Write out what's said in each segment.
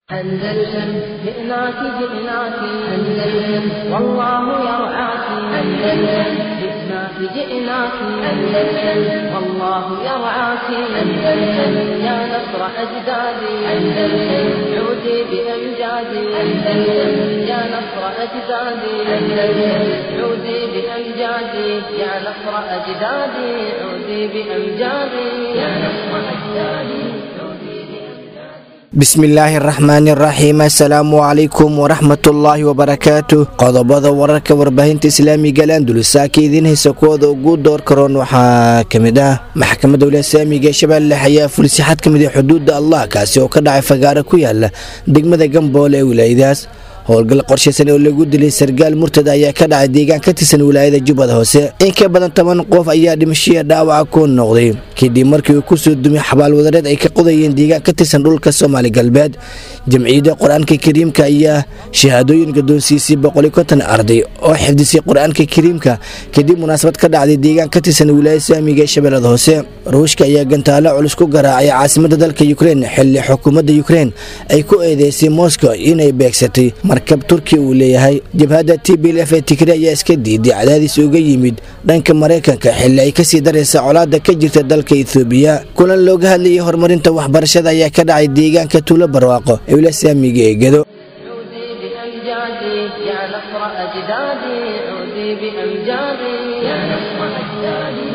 أندلسن جئناك جئناك أندلسن والله يرعاك أندلسن جئناك جئناك أندلسن والله يرعاك أندلسن يا نصر أجدادي أندلسن عودي بأمجادي أندلسن يا نصر أجدادي أندلسن عودي بأمجادي يا نصر أجدادي عودي بأمجادي يا نصر أجدادي bismillaahi araxmaani araxiim assalaamu calaykum waraxmatullaahi wabarakaatu qodobada wararka warbaahinta islaamiga landulusaaka idiin haysa kuwooda ugu door karoon waxaa ka mid ah maxkamadda waliya islaamiga ee shabeelle ayaa fulisay xad ka mid a xuduudda allah kaasi oo ka dhacay fagaaro ku yaala degmada gamboole ee wilaayadaas howlgal qorshaysan oo lagu dilay sargaal murtad ayaa ka dhacay deegaan ka tirsan wilaayada jubbada hoose in ka badan toban qof ayaa dhimashaya dhaawaca ku noqday kadib markii uu kusoo dumay xabaalwadareed ay ka qodayeen deegaan ka tirsan dhulka soomaali galbeed jamciyadda qur-aanka kariimka ayaa shahaadooyin gadoonsiisay boqoli konton arday oo xifdisay qur-aanka kariimka kadib munaasabad ka dhacday deegaan ka tirsan wilaayada islaamiga ee shabeellada hoose ruushka ayaa gantaalo culus ku garaacay caasimadda dalka yukrein xilli xukuumadda yukrein ay ku eedeysay moscow inay beegsatay markab turkiya uu leeyahay jabhadda t b l f ee tigre ayaa iska diiday cadaadis uga yimid dhanka maraykanka xilli ay kasii daraysa colaada ka jirta dalka ethoobiya kulan looga hadlayay horumarinta waxbarashada ayaa ka dhacay deegaanka tuulo barwaaqo ee wilaaya islaamiga ee gedo عودي بأمجادي يا نصر أجدادي عودي بأمجادي يا نصر أجدادي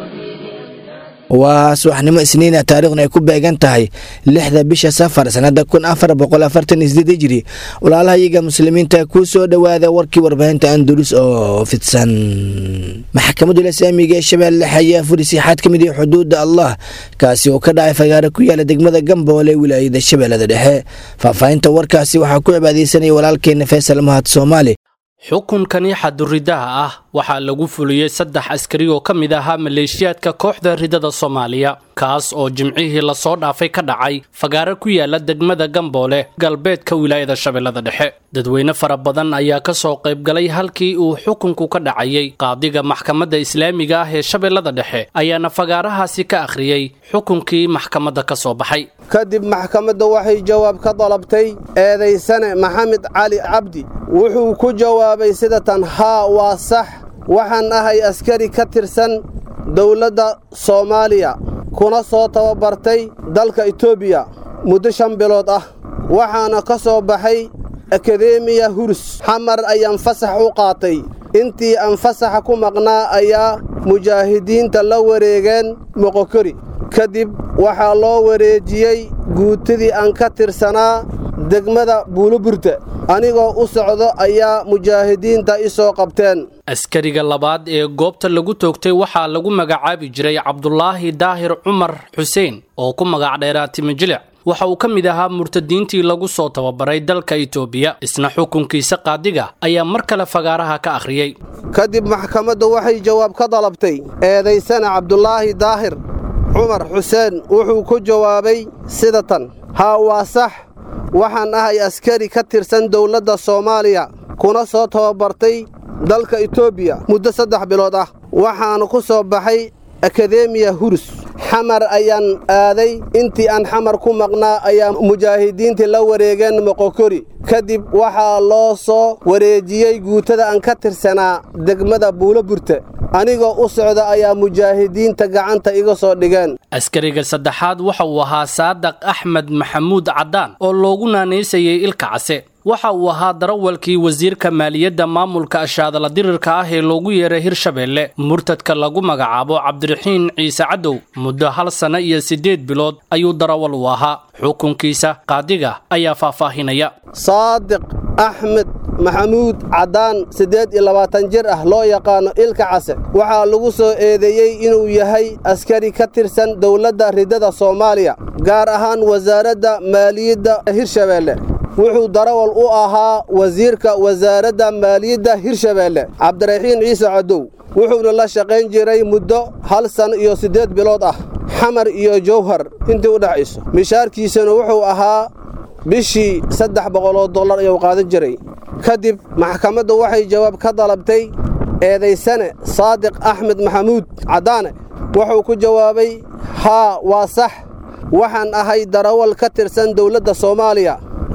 waa subaxnimo isniina taariikhna ay ku beegan tahay lixda bisha safar sanada kun afar boqol afartan isdeed hijri walaalaha iyaga muslimiinta kuu soo dhowaada warkii warbaahinta andulus oo fidsan maxkamadda islaamiga ee shabeelle ayaa furisay xad ka mid ah xuduudda allah kaasi oo ka dhacay fagaaro ku yaala degmada gamboole wilaayada shabeellada dhexe faahfaahinta warkaasi waxaa ku cibaadeysanaya walaalkeena faysal mahad soomaali xukunkani xaduridaha ah waxaa lagu fuliyey saddex askari oo ka mid ahaa maleeshiyaadka kooxda ridada soomaaliya kaas oo jimcihii lasoo dhaafay ka dhacay fagaaro ku yaala degmada gamboole galbeedka wilaayada shabeellada dhexe dadweyne fara badan ayaa ka soo qaybgalay halkii uu xukunku ka dhacayey qaadiga maxkamadda islaamiga ah ee shabeellada dhexe ayaana fagaarahaasi ka akhriyey xukunkii maxkamadda ka soo baxay kadib maxkamadda waxay jawaab ka dalabtay eedaysane maxamed cali cabdi wuxuu ku jawaabay sida tan haa waa sax waxaan ahay askari ka tirsan dawladda soomaaliya kuna soo tababartay dalka etoobiya muddo shan bilood ah waxaana ka soo baxay akademiya hurus xamar ayaan fasax u qaatay intii aan fasaxa ku maqnaa ayaa mujaahidiinta la wareegeen moqokori kadib waxaa loo wareejiyey guutidii aan ka tirsanaa degmada buuloburte anigoo u socdo ayaa mujaahidiinta i soo qabteen askariga labaad ee goobta lagu toogtay waxaa lagu magacaabi jiray cabdulaahi daahir cumar xuseen oo ku magac dheeraa timijilic waxa uu ka mid ahaa murtadiintii lagu soo tababaray dalka itoobiya isna xukunkiisa qaadiga ayaa mar kale fagaaraha ka akhriyey kadib maxkamadda waxay jawaab ka dalabtay eedaysana cabdulaahi daahir cumar xuseen wuxuu ku jawaabay sida tan haa waa sax waxaan ahay askari ka tirsan dawladda soomaaliya kuna soo tababartay dalka etoobiya muddo saddex bilood ah waxaana ku soo baxay akademiya hurus xamar ayaan aaday intii aan xamar ku maqnaa ayaa mujaahidiintii la wareegeen moqokori kadib waxaa loo soo wareejiyey guutada aan ka tirsanaa degmada buuloburte anigoo u socda ayaa mujaahidiinta gacanta iga soo dhigeen askariga saddexaad waxa uu ahaa saadaq axmed maxamuud caddaan oo loogu naanaysayay ilka case waxa uu ahaa darawalkii wasiirka maaliyadda maamulka ashaadala dirirka ah ee loogu yeeray hirshabeelle murtadka lagu magacaabo cabdiraxiin ciise cadow muddo hal sanno iyo siddeed bilood ayuu darawal u ahaa xukunkiisa qaadiga ayaa faahfaahinaya saadiq axmed maxamuud caddaan siddeed iyo labaatan jir ah loo yaqaano ilka case waxaa lagu soo eedeeyey inuu yahay askari ka tirsan dawladda ridada soomaaliya gaar ahaan wasaaradda maaliyadda hirshabeelle wuxuu darawal u ahaa wasiirka wasaaradda maaliyadda hirshabeelle cabdiraxiin ciise cadow wuxuuna la shaqayn jiray muddo hal san iyo siddeed bilood ah xamar iyo jawhar intii u dhexayso mishaarkiisana wuxuu ahaa bishii saddex boqoloo dollar ayuu qaadan jiray kadib maxkamaddu waxay jawaab ka dalabtay eedaysane saadiq axmed maxamuud caddaane wuxuu ku jawaabay haa waa sax waxaan ahay darawal ka tirsan dawladda soomaaliya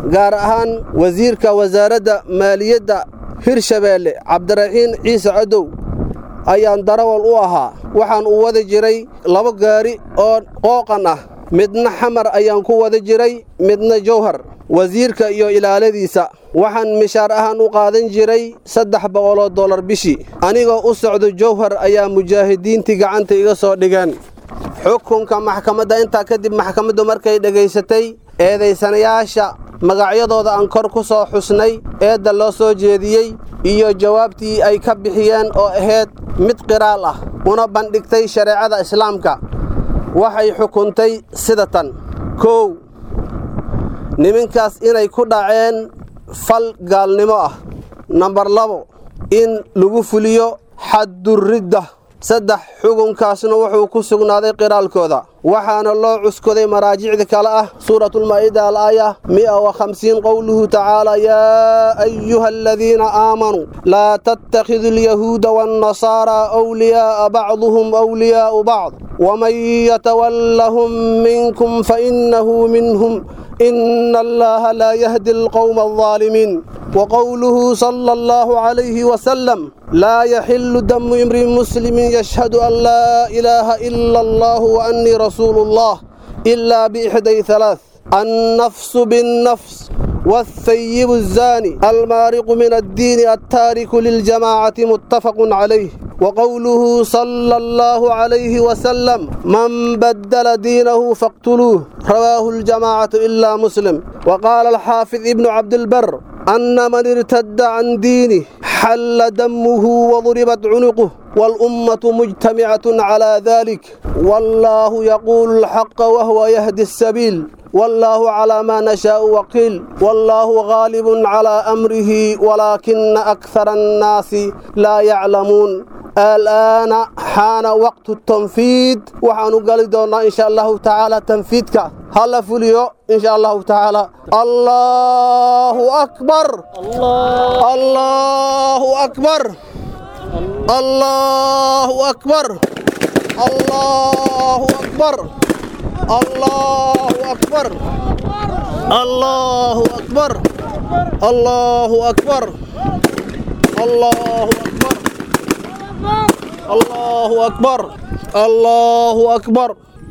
gaar ahaan wasiirka wasaaradda maaliyadda hirshabeelle cabdiraxiin ciise cadow ayaan darawal u ahaa waxaan u wada jiray laba gaari oo qooqan ah midna xamar ayaan ku wada jiray midna jawhar wasiirka iyo ilaaladiisa waxaan mishaar ahaan u qaadan jiray saddex boqoloo dollar bishii anigoo u socdo jawhar ayaa mujaahidiintii gacanta iga soo dhigeen xukunka maxkamadda intaa kadib maxkamaddu markay dhegaysatay eedaysanayaasha magacyadooda aan kor ku soo xusnay eedda loo soo jeediyey iyo jawaabtii ay ka bixiyeen oo ahayd mid qiraal ah una bandhigtay shareecada islaamka waxay xukuntay sida tan kow niminkaas inay ku dhaceen fal gaalnimo ah nambar labo in lagu fuliyo xadduridda saddex xukunkaasna wuxuu ku sugnaaday qiraalkooda waxaana loo cuskoday maraajicda kale ah suuratulmaa'ida alaaya mi'a wa khamsiin qowluhu tacaala yaa ayuha aladiina aamanuu laa tattakhidu alyahuuda waannasaaraa awliyaa'a bacduhum awliyaa'u bacd waman yatawallahum minkum fainnahu minhum إن الله لا يهدي القوم الظالمين وقوله صلى الله عليه وسلم لا يحل دم امرئ مسلم يشهد أن لا إله إلا الله وأني رسول الله إلا بإحدى ثلاث النفس بالنفس والثيب الزاني المارق من الدين التارك للجماعة متفق عليه وقوله صلى الله عليه وسلم من بدل دينه فاقتلوه رواه الجماعة إلا مسلم وقال الحافظ ابن عبد البر أن من ارتد عن دينه حل دمه وضربت عنقه والأمة مجتمعة على ذلك والله يقول الحق وهو يهدي السبيل والله على ما نشاء وقيل والله غالب على أمره ولكن أكثر الناس لا يعلمون الآن حان وقت التنفيذ وحانو قال دونا إن شاء الله تعالى تنفيذك هلا فوليو إن شاء الله تعالى الله أكبر الله, الله أكبر الله أكبر الله أكبر الله أكبر الله أكبر الله أكبر الله أكبر الله أكبر الله أكبر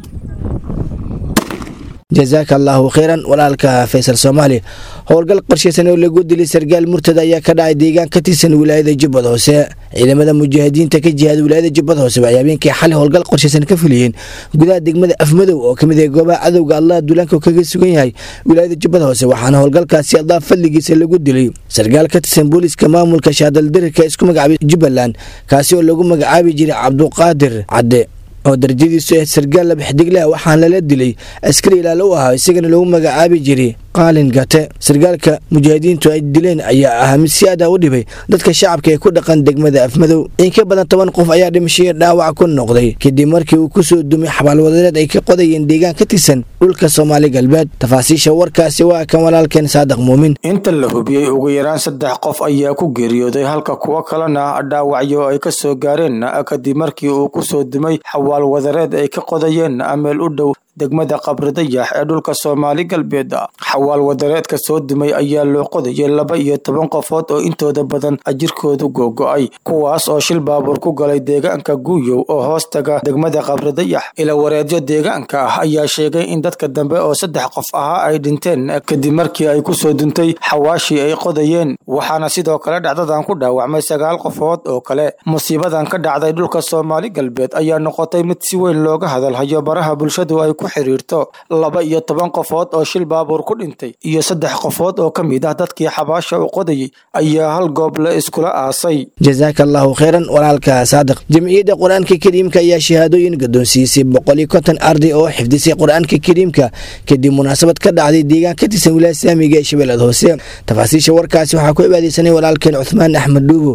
jazaaka allaahu kheyran walaalka faysal soomaali howlgal qorshaysan oo lagu dilay sargaal murtada ayaa ka dhacay deegaan ka tirsan wilaayada jubbad hoose ciidamada mujaahidiinta ka jihaada wilaayada jubbad hoose waxay habeenkii xalay howlgal qorshaysan ka fuliyeen gudaha degmada afmadow oo kamid ah goobaha cadowga allah duulaanka kaga sugan yahay wilaayada jubbad hoose waxaana howlgalkaasi allah fadligiisa lagu dilay sargaal ka tirsan booliiska maamulka shaadaldirirka isku magacaabay jubbaland kaasi oo lagu magacaabi jiray cabduqaadir cadde oo darajadiisu ahayd sargaal labaxdiglah waxaana lala dilay askari ilaalo u ahaa isagana lagu magacaabi jiray qaalin gate sargaalka mujaahidiintu ay dileen ayaa ahaa mid si aada u dhibay dadka shacabka ee ku dhaqan degmada afmadow in ka badan toban qof ayaa dhimashiyo dhaawac ku noqday kadib markii uu kusoo dumay xabaalwadareed ay ka qodayeen deegaan ka tirsan dhulka soomaali galbeed tafaasiisha warkaasi waa kan walaalkeen saadiq muumin inta la hubiyey ugu yaraan saddex qof ayaa ku geeriyooday halka kuwo kalena dhaawacyo ay ka soo gaareen kadib markii uu kusoo dumay xawaalwadareed ay ka qodayeen meel u dhow degmada qabridayax ee dhulka soomaali galbeed xawaal wadareedka soo dumay ayaa loo qodayay laba iyo toban qofood oo intooda badan ajirkoodu googo-ay kuwaas oo shil baabuur ku galay deegaanka guuyow oo hoos taga degmada qabridayax ila wareedyo deegaanka ah ayaa sheegay in dadka dambe oo saddex qof ahaa ay dhinteen kadib markii ay kusoo duntay xawaashii ay qodayeen waxaana sidoo kale dhacdadan ku dhaawacmay sagaal qofood oo kale musiibadan ka dhacday dhulka soomaali galbeed ayaa noqotay mid si weyn looga hadalhayo baraha bulshadu ay ku xiriirto laba iyo toban qofood oo shil baabuur ku dhintay iyo saddex qofood oo ka mid ah dadkii xabaasha u qodayay ayaa hal goob la iskula aasay jazaaka allaahu kheyran walaalka saadiq jamciyadda qur-aanka kariimka ayaa shahaadooyin gadoonsiisay boqol iyo konton arday oo xifdisay qur-aanka kariimka kadib munaasabad ka dhacday deegaan ka tirsan wilaaya saamiga ee shabeellada hoose tafaasiisha warkaasi waxaa ku cibaadeysanay walaalkeen cuthmaan axmed dhuubo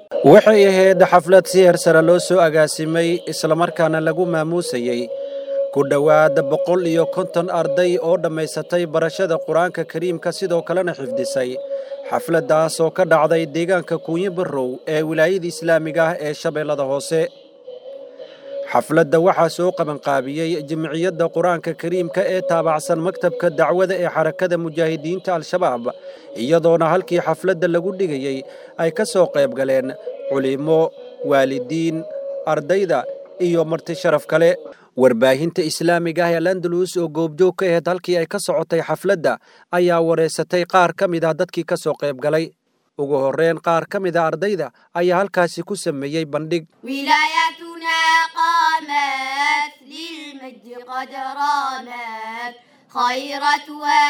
waxay ahayd xaflad si hersare loo soo agaasimay islamarkaana lagu maamuusayey ku dhowaada boqol iyo konton arday oo dhammaysatay barashada qur-aanka kariimka sidoo kalena xifdisay xafladdaas oo ka dhacday deegaanka kuunyo barrow ee wilaayada islaamiga ah ee shabeellada hoose xafladda waxaa soo qabanqaabiyey jimciyadda qur-aanka kariimka ee taabacsan maktabka dacwada ee xarakada mujaahidiinta al-shabaab iyadoona halkii xafladda lagu dhigayey ay ka soo qayb galeen culimo waalidiin ardayda iyo marti sharaf kale warbaahinta islaamiga ah ee landalus oo goobjoog ka aheyd halkii ay ka socotay xafladda ayaa wareysatay qaar ka mid ah dadkii ka soo qayb galay ugu horreyn qaar ka mid a ardayda ayaa halkaasi ku sameeyey bandhig ولايتنا قامت للمجد قد رامت خيرت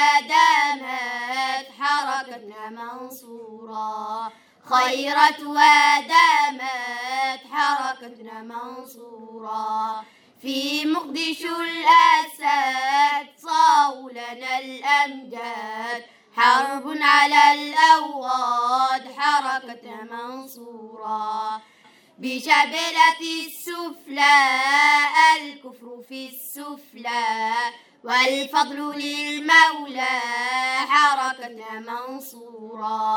ودامت حركتنا منصورة خيرت ودامت حركتنا منصورة في مقدشو الأسد صاوا لنا الأمجاد حرب على الأوغاد حركتنا منصورة بشبلة السفلى الكفر في السفلى والفضل للمولى حركتنا منصورا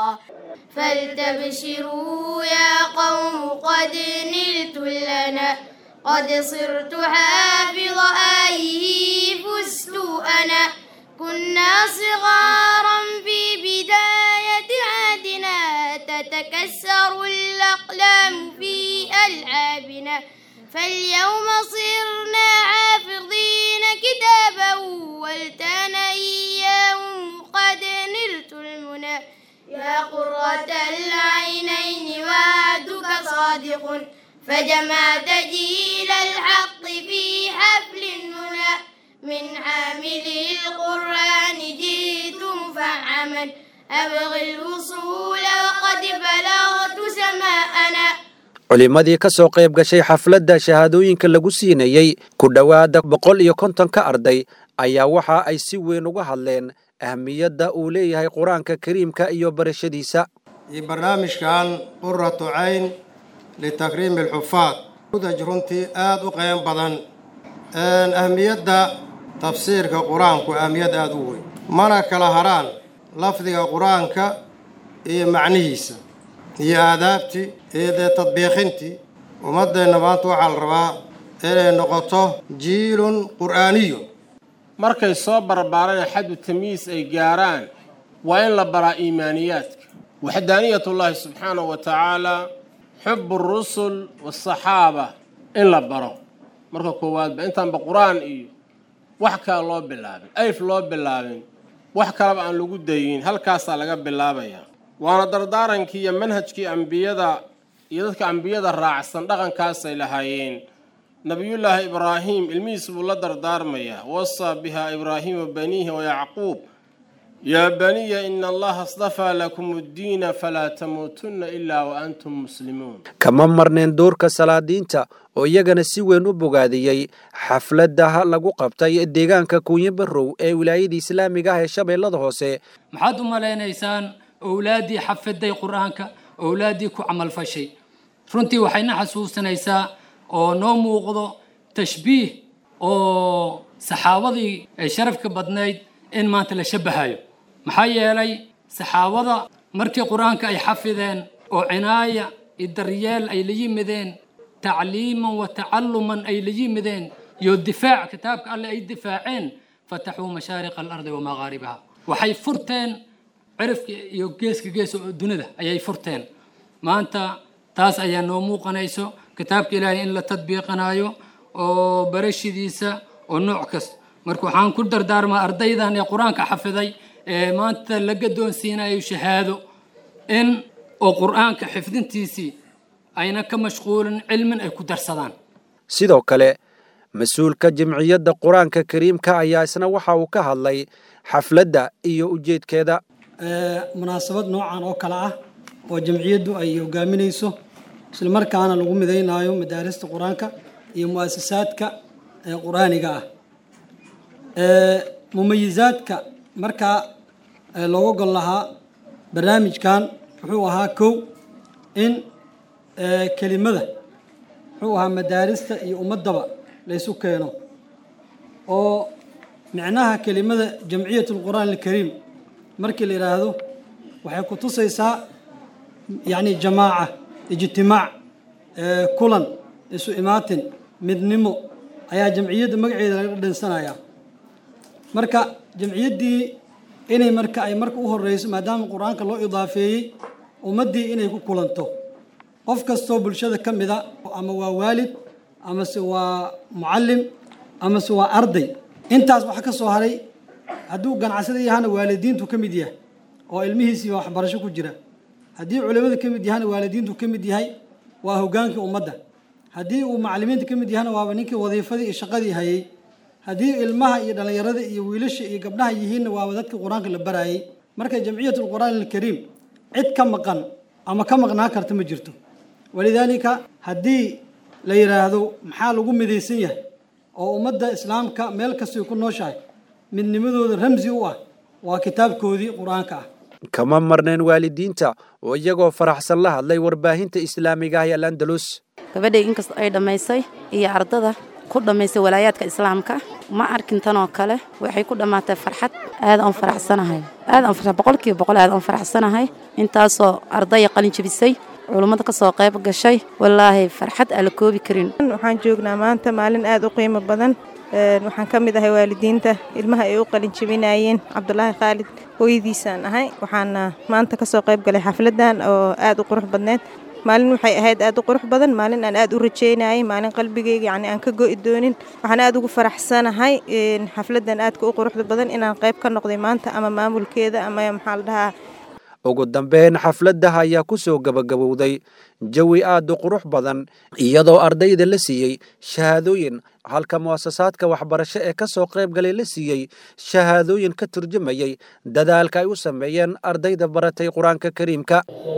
فلتبشروا يا قوم قد نلت لنا قد صرت حافظ آيه فزت أنا كنا صغارا في بداية عهدنا تتكسر الأقلام في ألعابنا فاليوم صرنا حافظين كتابا والتان إياه قد نلت المنى يا قرة العينين وعدك صادق فجمعت جيل الحق في حفل المنى من عامل القرآن جئت مفعما أبغي الوصول وقد بلغت سماءنا culimmadii ka soo qayb gashay xafladda shahaadooyinka lagu siinayey ku dhowaada boqol iyo kontonka arday ayaa waxa ay si weyn uga hadleen ahmiyadda uu leeyahay qur-aanka kariimka iyo barashadiisa iyo barnaamijkan quratu cayn litakriimi alxufaad udaj runtii aada u qeyn badan ahmiyadda tafsiirka qur-aanku ahmiyad aada u weyn mana kala haraan lafdiga qur-aanka iyo macnihiisa iyo aadaabtii iyo dee tadbiiqintii ummaddeenna maanta waxaa la rabaa inay noqoto jiilun qur'aaniyun markay soo barbaaraan xaddu tamyiis ay gaaraan waa in la baraa iimaaniyaadka waxdaaniyatullaahi subxaanahu wa tacaalaa xubu rusul waasaxaaba in la baro marka koowaadba intaanba qur-aan iyo wax kale loo bilaabin ayf loo bilaabin wax kaleba aan lagu dayin halkaasaa laga bilaabayaa waana dardaarankii iyo manhajkii ambiyada iyo dadka ambiyada raacsan dhaqankaasay lahaayeen nabiyullaahi ibraahim ilmihiis buu la dardaarmayaa wasaa bihaa ibraahiima baniihi wayacquub yaa baniya ina allaha astafaa lakum addiina falaa tamuutunna ilaa wa antum muslimuun kama marneen doorka salaadiinta oo iyagana si weyn u bogaadiyey xafladda lagu qabtay deegaanka kuunyo barrow ee wilaayada islaamiga ah ee shabeellada hoose maxaad u malaynaysaan owlaaddii xafiday qur-aanka owlaaddii ku camalfashay runtii waxayna xasuusinaysaa oo noo muuqdo tashbiih oo saxaabadii ay sharafka badnayd in maanta la shabahayo maxaa yeelay saxaabada markii qur-aanka ay xafideen oo cinaaya iyo daryeel ay la yimideen tacliiman wa tacaluman ay la yimideen iyo difaac kitaabka alle ay difaaceen fataxuu mashaariqa alardi wa maqaaribaha waxay furteen cirifka iyo geeska gees oo dunida ayay furteen maanta taas ayaa noo muuqanayso kitaabka ilaahay in la tadbiiqanayo oo barashidiisa oo nooc kasta marka waxaan ku dardaarmaa ardaydan ee qur-aanka xafiday ee maanta la gadoonsiinayo shahaado in oo qur-aanka xifdintiisii ayna ka mashquulin cilmin ay ku darsadaan sidoo kale mas-uulka jimciyadda qur-aanka kariimka ayaa isna waxa uu ka hadlay xafladda iyo ujeedkeeda munaasabad noocan oo kale ah oo jamciyaddu ay hogaaminayso islamarkaana lagu midaynayo madaarista qur-aanka iyo mu-asasaadka qur-aaniga ah mumayizaadka markaa looga gol lahaa barnaamijkan wuxuu ahaa kow in kelimada wuxuu ahaa madaarista iyo ummaddaba laysu keeno oo micnaha kelimada jamciyat alqur'aan alkariim markii la yidhaahdo waxay ku tusaysaa yacni jamaaca ijtimaac kulan isu imaatin midnimo ayaa jamciyadda magaceeda laga dhensanayaa marka jamciyaddii inay marka ay marka u horeyso maadaama qur-aanka loo idaafeeyey ummaddii inay ku kulanto qof kastoo bulshada ka mida ama waa waalid amase waa mucallim amase waa arday intaas waxa ka soo haray hadduu ganacsada yahana waalidiintu ka mid yahay oo ilmihiisii waxbarasho ku jira haddii culimada ka mid yahana waalidiintu ka mid yahay waa hogaankii ummadda haddii uu macalimiinta ka mid yahana waaba ninkii wadiifadii iyo shaqadii hayay haddii ilmaha iyo dhallinyarada iyo wiilasha iyo gabdhaha yihiinna waaba dadkii qur-aanka la barayay marka jamciyat alqur'aan alkariim cid ka maqan ama ka maqnaan karta ma jirto walidaalika haddii la yidhaahdo maxaa lagu midaysan yahay oo ummadda islaamka meel kastay ku nooshahay midnimadooda ramsi u ah waa kitaabkoodii qur-aanka ah kama marneen waalidiinta oo iyagoo faraxsan la hadlay warbaahinta islaamiga ah ee al andalus gabadhay inkastoo ay dhammaysay iyo ardada ku dhammaysay walaayaadka islaamka ma arkin tanoo kale waxay ku dhammaatay farxad aad aan faraxsanahay aad aan farxad boqolkiiba boqol aad aan faraxsanahay intaasoo ardaya qalin jebisay culummada ka soo qayb gashay wallaahi farxad aan la koobi karin waxaan joognaa maanta maalin aad u qiimo badan waxaan ka mid ahay waalidiinta ilmaha ay u qalin jebinayeen cabdulaahi khaalid hooyadiisaan ahay waxaana maanta ka soo qayb galay xafladan oo aad u qurux badneed maalin waxay ahayd aad u qurux badan maalin aan aad u rajeynayay maalin qalbigayga yacni aan ka go'i doonin waxaan aad ugu faraxsanahay xafladan aadka u quruxda badan inaan qayb ka noqday maanta ama maamulkeeda ama maxaa la dhahaa ugu dambeyn xafladdah ayaa ku soo gebagabowday jawi aad u qurux badan iyadoo ardayda la siiyey shahaadooyin halka mu'asasaadka waxbarasho ee ka soo qayb galay la siiyey shahaadooyin ka turjumayay dadaalka ay u sameeyeen ardayda baratay qur-aanka kariimka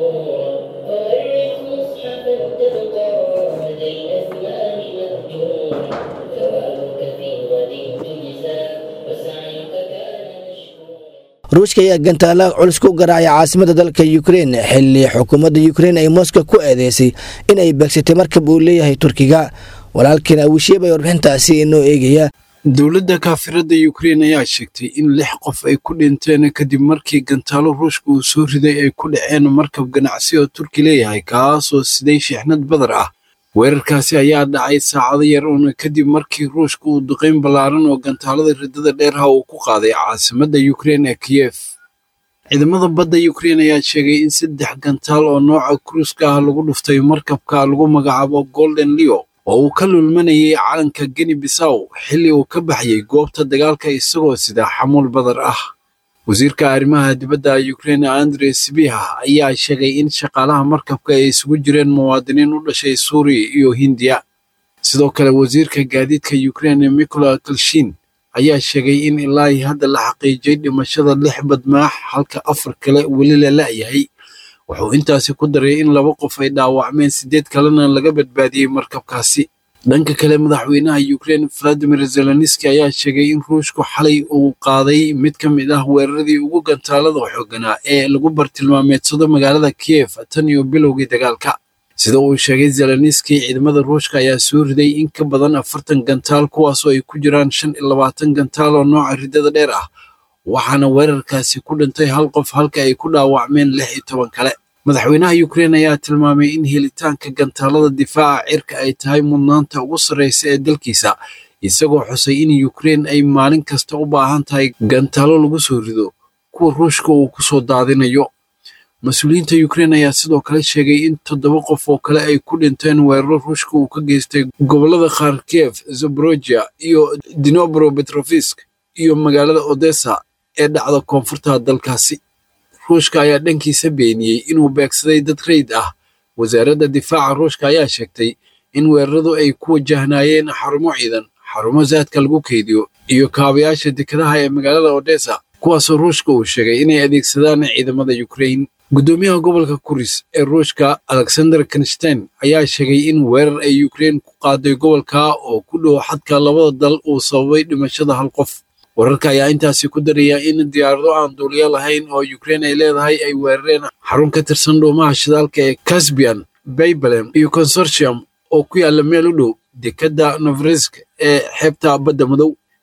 ruushka ayaa gantaala culus ku garaacay caasimada dalka ukrein xili xukuumadda ukrein ay moskow ku eedeysay in ay beegsatay markab uu leeyahay turkiga walaalkiin awishiib ay warbixintaasi inoo eegaya dowladda kaafirada ukrein ayaa sheegtay in lix qof ay ku dhinteen kadib markii gantaalo ruushka uu soo riday ay ku dhaceen markab ganacsi oo turki leeyahay kaasoo siday shixnad badar ah weerarkaasi ayaa dhacay saacado yar uuna kadib markii ruushka uu duqayn ballaaran oo gantaalada riddada dheerha uu ku qaaday caasimadda ukrein ee kiyef ciidamada badda ukrein ayaa sheegay in saddex gantaal oo nooca kruuska ah lagu dhuftay markabka lagu magacaabo golden leo oo uu ka lulmanayay calanka geni bisaw xilli uu ka baxayay goobta dagaalka isagoo sida xamuul badar ah wasiirka arrimaha dibadda ukrein andre sibiha ayaa sheegay in shaqaalaha markabka ay isugu jireen muwaadiniin u dhashay suuriya iyo hindiya sidoo kale wasiirka gaadiidka ukrein mikola kalshin ayaa sheegay in ilaahi hadda la xaqiijiyay dhimashada lix badmaax halka afar kale weli la la'yahay wuxuu intaasi ku daray in laba qof ay dhaawacmeen siddeed kalena laga badbaadiyey markabkaasi dhanka kale madaxweynaha ukrein valadimir zelenski ayaa sheegay in ruushku xalay uu qaaday mid ka mid ah weeraradii ugu gantaalada xooganaa ee lagu bartilmaameedsado magaalada kiyef tan iyo bilowgii dagaalka sida uu sheegay zelenski ciidamada ruushka ayaa soo riday in ka badan afartan gantaal kuwaasoo ay ku jiraan shan iyo labaatan gantaal oo nooca riddada dheer ah waxaana weerarkaasi ku dhintay hal qof halka ay ku dhaawacmeen lix iyo toban kale madaxweynaha ukrein ayaa tilmaamay in helitaanka gantaalada difaaca cirka ay tahay mudnaanta ugu sarreysa ee dalkiisa isagoo xusay in ukrein ay maalin kasta u baahan tahay gantaalo lagu soo rido kuwa ruushka uu ku soo daadinayo mas-uuliyiinta ukrein ayaa sidoo kale sheegay in toddoba qof oo kale ay ku dhinteen weeraro ruushka uu ka geystay gobollada kharkiyev zaborojia iyo dinobro betrofisk iyo magaalada odessa ee dhacda koonfurta dalkaasi ruushka ayaa dhankiisa beeniyey inuu beegsaday dad rayd ah wasaaradda difaaca ruushka ayaa sheegtay in weeraradu ay ku wajahnaayeen xarumo ciidan xarumo zaadka lagu keydiyo iyo kaabayaasha dekedaha ee magaalada odessa kuwaasoo ruushka uu sheegay inay adeegsadaan ciidamada ukrein guddoomiyaha gobolka kuris ee ruushka alexander kenstein ayaa sheegay in weerar ay ukrein ku qaaday gobolka oo ku dhow xadka labada dal uu sababay dhimashada hal qof wararka ayaa intaasi ku daraya in diyaarado aan duuliyo lahayn oo ukrein ay leedahay ay weerareen xarun ka tirsan dhuumaha shidaalka ee casbian baybalem iyo consortium oo ku yaalla meel u dhow dekedda novrisk ee xeebta badda madow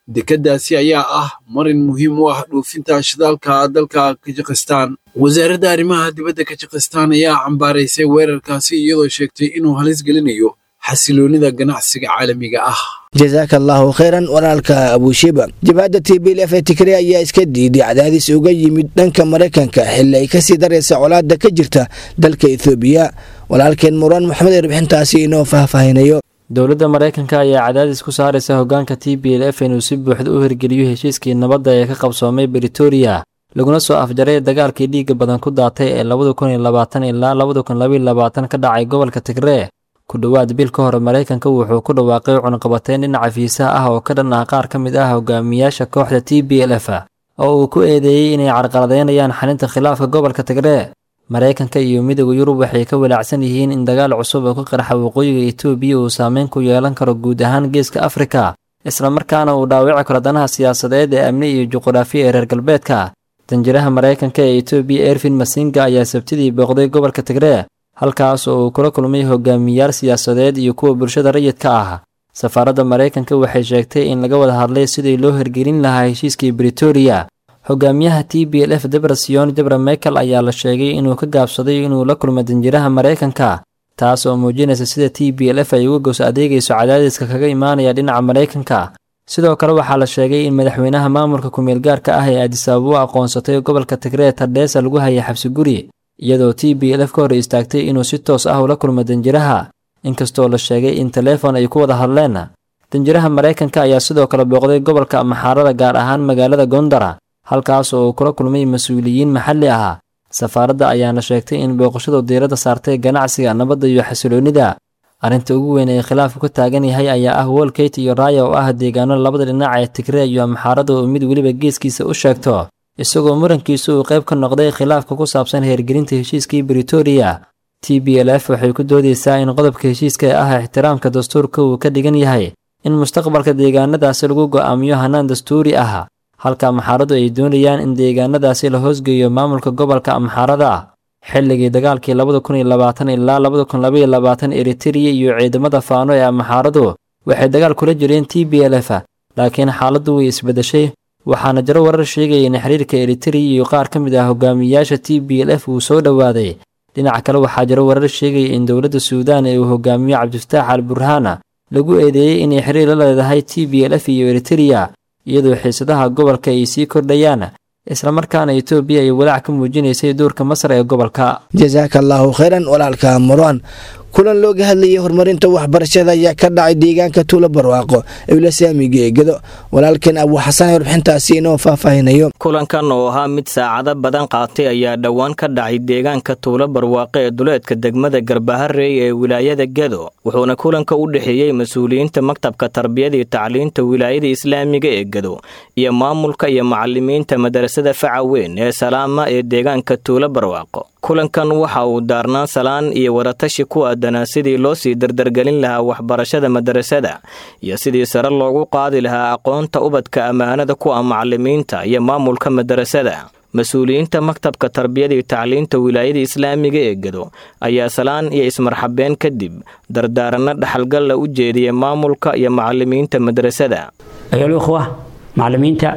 dekeddaasi ayaa ah marin muhiim u ah dhoofinta shidaalka dalka kajikistan wasaaradda arrimaha dibadda kajikistan ayaa cambaaraysay weerarkaasi iyadoo sheegtay inuu halis gelinayo xasiloonida ganacsiga caalamiga ah jasaaka allaahu khayran walaalka abuushiba jabhadda t b l f ee tigre ayaa iska diiday cadaadis uga yimid dhanka maraykanka xilli ay kasii daraysa colaadda ka jirta dalka ethoobiya walaalkeen muraan maxamed ee rubixintaasi inoo faahfaahinayo dowladda maraykanka ayaa cadaadis ku saaraysa hogaanka t b l f inuu si buuxda u hirgeliyo heshiiskii nabadda ee ka qabsoomay britoria laguna soo afjaray dagaalkii dhiigga badan ku daatay ee labada kun iyo labaatan ilaa labada kun labaiyo labaatan ka dhacay gobolka tigree ku dhowaad bil ka hor maraykanka wuxuu ku dhawaaqay cunaqabateyn dhinaca fiisaha ah oo ka dhan ah qaar ka mid ah hogaamiyaasha kooxda t b l f oo uu ku eedeeyey inay carqaladeynayaan xalinta khilaafka gobolka tigree maraykanka iyo midooda yurub waxay ka walaacsan yihiin in dagaal cusub oo ka qarxa waqooyiga etoobiya uu saameyn ku yeelan karo guud ahaan geeska afrika islamarkaana uu dhaawici karo danaha siyaasadeed ee amni iyo juquraafiya ee reer galbeedka danjiraha maraykanka ee etoobiya ervin masinga ayaa sabtidii booqday gobolka tigree halkaas oo uu kula kulmay hogaamiyaal siyaasadeed iyo kuwa bulshada rayidka ah safaaradda maraykanka waxay sheegtay in laga wada hadlay sidii loo hirgelin lahaa heshiiskii britoria hogaamiyaha t b l f debrasion debra michael ayaa la sheegay inuu ka gaabsaday inuu la kulmo danjiraha maraykanka taas oo muujinaysa sida t b l f ay uga goos adeegayso cadaadiska kaga imaanaya dhinaca maraykanka sidoo kale waxaa la sheegay in madaxweynaha maamulka kumeel gaarka ah ee adisababo aqoonsatay gobolka tigree tardheesa lagu hayay xabsi guri iyadoo t b l f ka hor istaagtay inuu si toos ah ula kulmo danjiraha inkastoo la sheegay in taleefon ay ku wada hadleen danjiraha maraykanka ayaa sidoo kale booqday gobolka maxaarada gaar ahaan magaalada gondara halkaas oo uu kula kulmay mas-uuliyiin maxalli ah safaaradda ayaana sheegtay in booqashadu diiradda saartay ganacsiga nabadda iyo xasiloonnida arrinta ugu weyn ee khilaafku ka taagan yahay ayaa ah wolkate iyo raaya oo ah deegaano labada dhinac ee tigree iyo maxaarada oo mid weliba geeskiisa u sheegto isagoo murankiisu uu qayb ka noqday khilaafka ku saabsan heergelinta heshiiskii britoria t b l f waxay ku doodaysaa in qodobka heshiiska ee ah ixtiraamka dastuurka uu ka dhigan yahay in mustaqbalka deegaanadaasi lagu go'aamiyo hannaan dastuuri ah halka maxaaradu ay doonayaan in deegaanadaasi la hoosgeeyo maamulka gobolka amxaarada xilligii dagaalkii labada kun iyo labaatan ilaa labada kun labaiyo labaatan eritereya iyo ciidamada faano ee amxaaradu waxay dagaal kula jireen t b l f laakiin xaaladdu way isbeddeshay waxaana jiro warar sheegaya in xiriirka eritereya iyo qaar ka mid ah hogaamiyayaasha t b l f uu soo dhowaaday dhinaca kale waxaa jiro warar sheegaya in dowladda suudaan ee uu hogaamiyo cabdifataax al burhaana lagu eedeeyey inay xiriir la leedahay t b l f iyo eritereya iyadoo xiisadaha gobolka ay sii kordhayaan islamarkaana etoobiya ay walaac ka muujinaysay doorka masar ee gobolka jasaaka allaahu khayran walaalka marwan kulan looga hadlayay horumarinta waxbarashada ayaa ka dhacay deegaanka tuulo barwaaqo ewla saamiga eegado walaalkeen abuu xasan warbixintaasi inoo faahfaahinayo kulankan oo ahaa mid saacado badan qaatay ayaa dhowaan ka dhacay deegaanka tuulo barwaaqo ee duleedka degmada garbaharey ee wilaayada gedo wuxuuna kulanka u dhexeeyey mas-uuliyiinta maktabka tarbiyada iyo tacliinta wilaayada islaamiga ee gedo iyo maamulka iyo macalimiinta madarasada faca weyn ee salaama ee deegaanka tuulo barwaaqo kulankan waxa uu daarnaan salaan iyo waratashi ku aadanaa sidii loo sii dardargelin lahaa waxbarashada madarasada iyo sidii sare loogu qaadi lahaa aqoonta ubadka ammaanada ku ah macalimiinta iyo maamulka madarasada mas-uuliyiinta maktabka tarbiyada iyo tacliinta wilaayada islaamiga ee gedo ayaa salaan iyo ismarxabeen kadib dardaaranno dhaxalgalla u jeediyay maamulka iyo macalimiinta madarasada ayolukhwa macalimiinta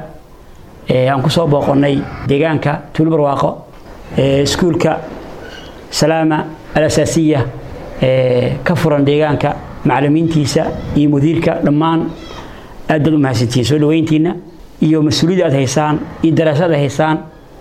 aan kusoo booqonnay deegaanka tuulbarwaaqo iskuulka salaama alasaasiya ka furan deegaanka macalimiintiisa iyo mudiirka dhammaan aad baad u mahadsantihiin soo dhaweyntiina iyo mas-uuliyadda aad haysaan iyo daraasad aad haysaan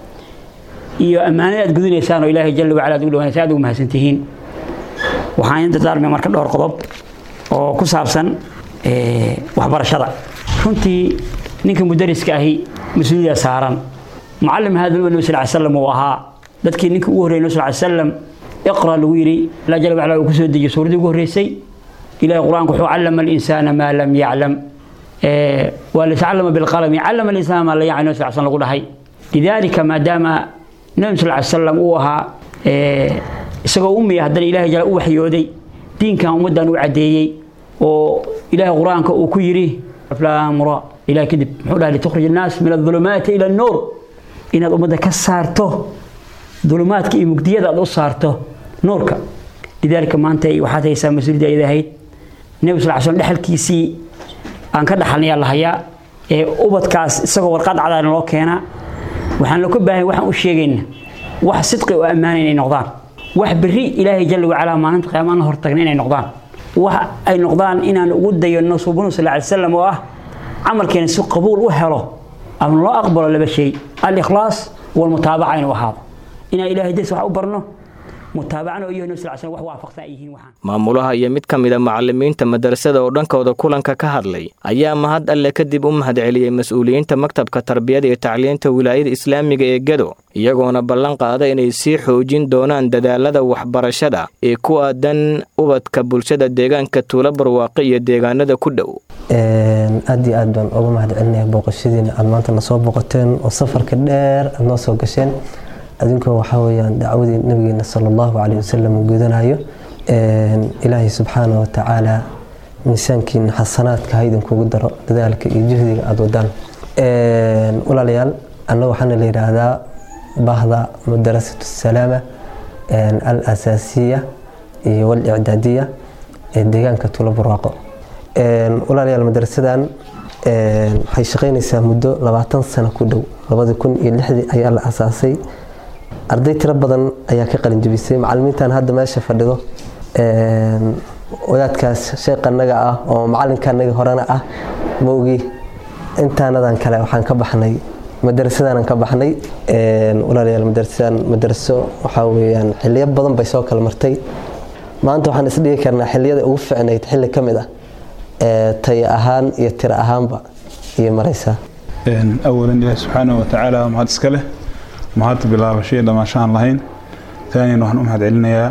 iyo ammaanada aad gudinaysaan oo ilaahay jalla wacala ad ugu dhawanaysa aad ugu mahadsantihiin waxaan idin dardaarmaya marka dhowr qodob oo ku saabsan waxbarashada runtii ninka mudariska ahi mas-uuliyadda saaran mucalim hada nabi sal slam uu ahaa dadkii ninka ugu horreyay nabi sal slam iqra lagu yidhi allah jalla wacala uu ku soo dejiyey suuradii ugu horreysay ilahay qur-aanku wuxuu callama alinsaana maa lam yaclam waa latacallama bilqalami callama alinsaana maa la yaclam nabi sal slam lagu dhahay lidaalika maadaama nabi sal slam uu ahaa isagoo umiya haddana ilahay jalla u waxyooday diinkan ummaddan u caddeeyey oo ilahay qur-aanka uu ku yidhi aflaamura ilahay kadib muxuu dhahay litukhrij annaas min adulumaati ila annuur inaad ummadda ka saarto dulumaadka iyo mugdiyada aad u saarto nuurka lidaalika maanta waxaad haysaa mas-uuliyadda ayada ahayd nebi sal slam dhexalkiisii aan ka dhaxalnayaa la hayaa ee ubadkaas isagoo warqad cadaan loo keenaa waxaan loo ka baahan waxaan u sheegaynaa wax sidqi oo ammaana inay noqdaan wax berri ilaahay jalla wacalaa maalinta qiyaama la hortagna inay noqdaan wax ay noqdaan inaan ugu dayano suubanu sal ly slam oo ah camalkeena si qabuul u helo ama loo aqbalo laba shay al-ikhlaas walmutaabaca inuu ahaado inaan ilaahay darsi wax u barno mutaabacana oo yahay sal slam wax waafaqsan ay yihiin waxaan maamulaha iyo mid ka mid a macallimiinta madrasada oo dhankooda kulanka ka hadlay ayaa mahad alle kadib u mahadceliyey mas-uuliyiinta maktabka tarbiyada iyo tacliinta wilaayada islaamiga ee gado iyagoona ballan qaada inay sii xoojin doonaan dadaalada waxbarashada ee ku aadan ubadka bulshada deegaanka tuulo barwaaqe iyo deegaanada ku dhow aad iyo aad baan uga mahad celinaya booqashadiina aad maanta nasoo booqateen oo safarka dheer aad noo soo gasheen adinkoo waxaa weyaan dacwadii nabigeena sala allahu caleyh wasalam uu gudanayo ilaahay subxaana wa tacaala miisaankiina xasanaadka ha idinkugu daro dadaalka iyo juhdiga aada wadaan walaalayaal anna waxaana la yidhaahdaa bahda madarasatu salaama al asaasiya iyo walicdaadiya ee deegaanka tuulo barwaaqo walaalayaal madarasadan waxay shaqaynaysaa muddo labaatan sano ku dhow labadi kun iyo lixdii ayaa la asaasay arday tiro badan ayaa ka qalinjabisay macalimiintan hadda meesha fadhido wadaadkaas sheeqanaga ah oo macalinkanaga horena ah maogi intaanadan kale waxaan ka baxnay madarasadanan ka baxnay walaalayaal madarasadan madaraso waxaa weyaan xiliyo badan bay soo kala martay maanta waxaan isdhigi karnaa xiliyada ugu ficnayd xilli ka mid ah taya ahaan iyo tiro ahaanba iyo maraysaa awalan ilaahi subxaanahu watacaala mahad iska leh mahad bilaabasho iyo dhammaasho aan lahayn taaniyan waxaan u mahad celinayaa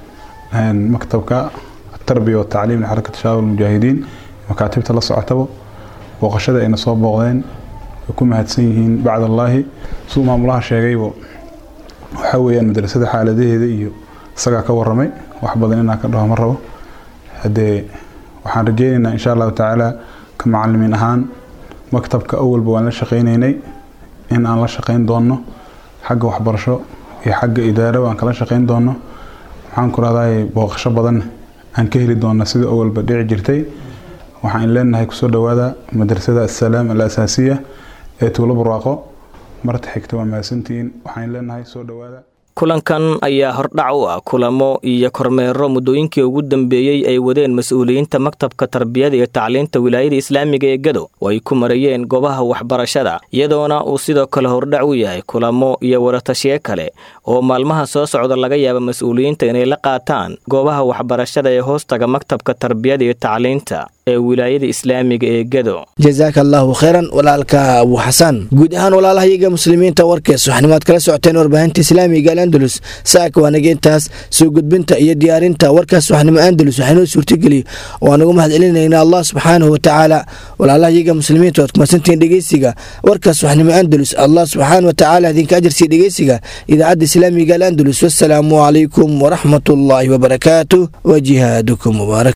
maktabka tarbiya watacliim lixarakat shabaab almujaahidiin makaatibta la socotaba booqashada ayna soo booqdeen way ku mahadsan yihiin bacd allaahi siduu maamulaha sheegaybo waxaa weeyaan madrasada xaaladaheeda iyo isagaa ka waramay wax badan inaan ka dhaho ma rabo haddee waxaan rajeynaynaa insha allahu tacaala ka macalimiin ahaan maktabka awalba waan la shaqaynaynay in aan la shaqayn doonno xagga waxbarasho iyo xagga idaaro aan kala shaqayn doonno waxaan ku rahdahay booqasho badan aan ka heli doonna sida awalba dhici jirtay waxaan leenahay kusoo dhowaada madrasada assalaam al asaasiya ee tuulo barwaaqo marta xigta waa mahadsantihiin waxaan leenahay soo dhowaada kulankan ayaa hordhac u ah kulamo iyo kormeero muddooyinkii ugu dambeeyey ay wadeen mas-uuliyiinta maktabka tarbiyada iyo tacliinta wilaayada islaamiga ee gado oo ay ku marayeen goobaha waxbarashada iyadoona uu sidoo kale hordhac u yahay kulamo iyo waratashiye kale oo maalmaha soo socda laga yaaba mas-uuliyiinta inay la qaataan goobaha waxbarashada ee hoostaga maktabka tarbiyada iyo tacliinta ee wilaayada islaamiga ee gado jazaaka allaahu khayran walaalka abu xasan guud ahaan walaalahayaga muslimiinta warkees waxnimaad kala socoteen warbaahinta islaamiga alandalus saaka waanaga intaas soo gudbinta iyo diyaarinta warkaas waxnimo andalus waxaynoo suurtageliy oo aan ugu mahad celinayna allah subxaanahu watacaala walaalahayaga muslimiinta waad kumadsantihiin dhegeysiga warkaas waxnimo andalus allah subxaana watacaala idinka ajarsiiya dhegeysiga idaacadda islaamiga alandalus wasalaamu calaykum waraxmatullaahi wabarakaatu wa jihaadukum mubaarak